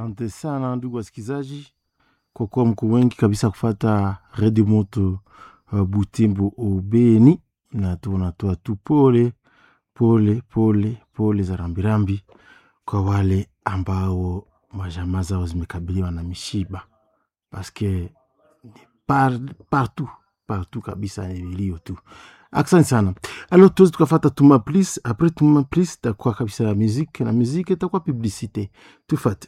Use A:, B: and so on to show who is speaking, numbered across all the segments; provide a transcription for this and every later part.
A: Asante sana ndugu wasikilizaji, kwa kuwa mko wengi kabisa kufata redio moto uh, Butembo Ubeni, na tunatoa tu pole pole pole pole za rambirambi kwa wale ambao majamaa zao zimekabiliwa na mishiba, paske ni par, partout partout kabisa, ni vilio tu. Asante sana. Alors tuwezi tukafata tuma plis, apres tuma plis takuwa kabisa ya muziki na muziki itakuwa publicite. Tufate.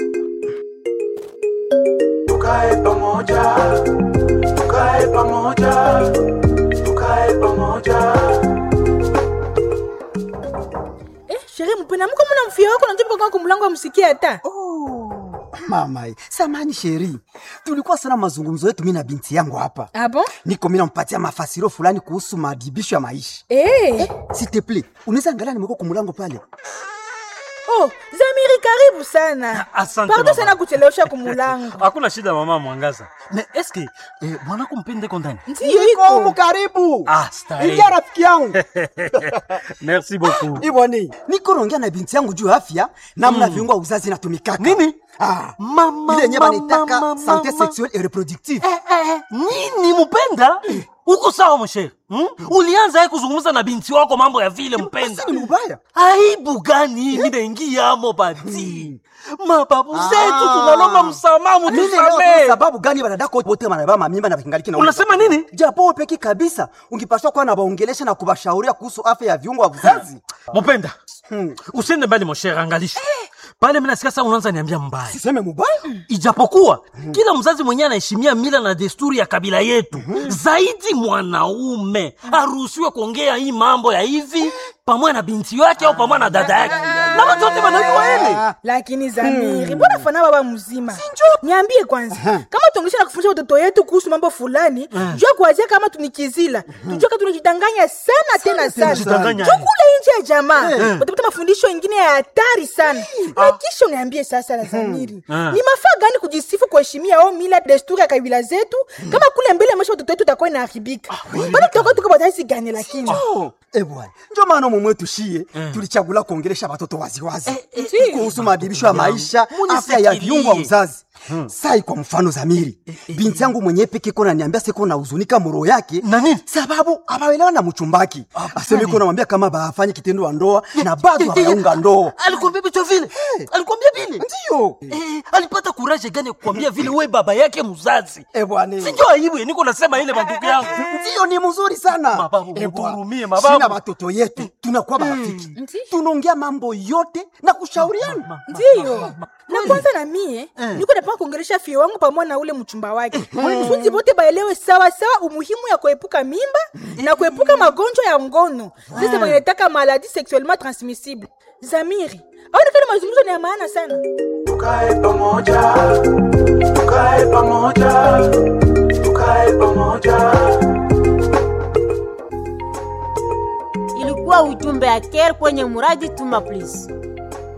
B: tukae pamoja, tukae pamoja, tukae pamoja.
C: Eh, sherehe mpena mko mna mfia wako najopa kwa kumlango amsikie hata.
D: Oh, mama, samani sheri, tulikuwa sana mazungumzo yetu mimi na binti yangu hapa.
C: Ah bon?
D: Niko mimi nampatia mafasiro fulani kuhusu madibisho ya maisha.
C: Eh.
D: S'il te plaît, unaweza angalia nimekuwa kumulango pale.
C: Oh, Zamiri karibu sana.
E: Asante
C: Pardon
E: mama.
C: sana kuchelewesha kumulango.
E: hakuna shida mama mwangaza me eske eh, mwanako mpende ko ndani
C: Ndiyo
D: Niko humu
C: iko.
D: karibu.
E: Ah, starehe.
D: Ingia rafiki yangu.
E: merci beaucoup
D: Iboni, niko naongea na binti yangu juu ya afya namna viungo vya uzazi inatumikaka.
E: Nini?
D: Ah,
E: Mama,
D: ile yenyewe
E: mama,
D: wanaitaka
E: mama,
D: santé
E: mama.
D: sexuelle et reproductive.
E: Eh, eh, nini mpenda uko sawa mshere hmm? ulianza ye kuzungumza na binti wako mambo ya vile mpenda
D: Basi ni mbaya.
E: aibu gani hii minaingiamo bati mababu
D: Ah.
E: zetu tunalomba msamaha
D: Mimi leo
E: mutusamee
D: sababu gani wanadako wote wanabeba mamimba na kingaliki na
E: unasema nini
D: japo wewe peki kabisa ungepaswa kuwa na waongelesha na kubashauria kuhusu afya ya viungo vya uzazi.
E: mupenda
D: Hmm.
E: usiende mbali moshere angalisha pale minasikia sa unaanza niambia mbaya
D: Siseme mubaya?
E: ijapokuwa kila mzazi mwenyewe anaheshimia mila na desturi ya kabila yetu zaidi mwanaume aruhusiwe kuongea hii mambo ya hivi pamoja na binti yake au pamoja na dada yake na watu wote wanajua ele
C: Lakini Zamiri, mbona fana baba mzima? Niambie kwanza, kama tuongesha na kufundisha watoto yetu kuhusu mambo fulani, jua kuanzia kama tunikizila. Tujua kama tunajidanganya sana tena sana.
E: tunajidanganya.
C: Jua kule nje ya jamaa, utapata mafundisho mengine ya hatari sana. Na kisha uniambie sasa la Zamiri, ni mafaa gani kujisifu kuheshimia au mila desturi ya kabila zetu, kama kule mbele maisha watoto wetu itakuwa inaharibika. Bado tutakuwa tuko bataisi gani lakini?
D: Oh, eh bwana. Ndio maana mumwe tushie tulichagula kuongelesha watoto waziwazi
C: eh.
D: kuhusu maadhibisho ya maisha,
E: Munifikirie.
D: afya ya viungo vya uzazi. Sai kwa mfano Zamiri, binti yangu mwenyewe peke kona niambia siko na huzunika muro yake
E: Na nini?
D: sababu abaelewa na mchumbaki. Aseme iko namwambia kama bafanye kitendo wa ndoa na bado hawaunga ndoa.
E: alikwambia vitu vile alikwambia vile
D: Ndio.
E: Eh, alipata kuraje gani ya kukwambia vile we baba yake mzazi
D: Eh bwana.
E: sinjo aibu ya niko nasema ile mandugu yangu
D: Ndio ni mzuri sana.
E: Mababu,
D: Eh, bwana.
E: mutuhurumie, mababu.
D: Sina watoto yetu tunakuwa marafiki. Tunaongea mambo yote na kushauriana.
C: ndiyo na kwanza na mie niko napaka kuongelesha fie wangu pamoja na ule mchumba wake kusudi bote baelewe sawa sawa umuhimu ya kuepuka mimba na kuepuka magonjwa ya ngono sasa wanataka maladi sexuellement transmissible zamiri aonekana mazungumzo ni ya maana sana
B: Tukae pamoja, tukae pamoja, tukae pamoja.
F: ilikuwa ujumbe ya care kwenye muradi tuma please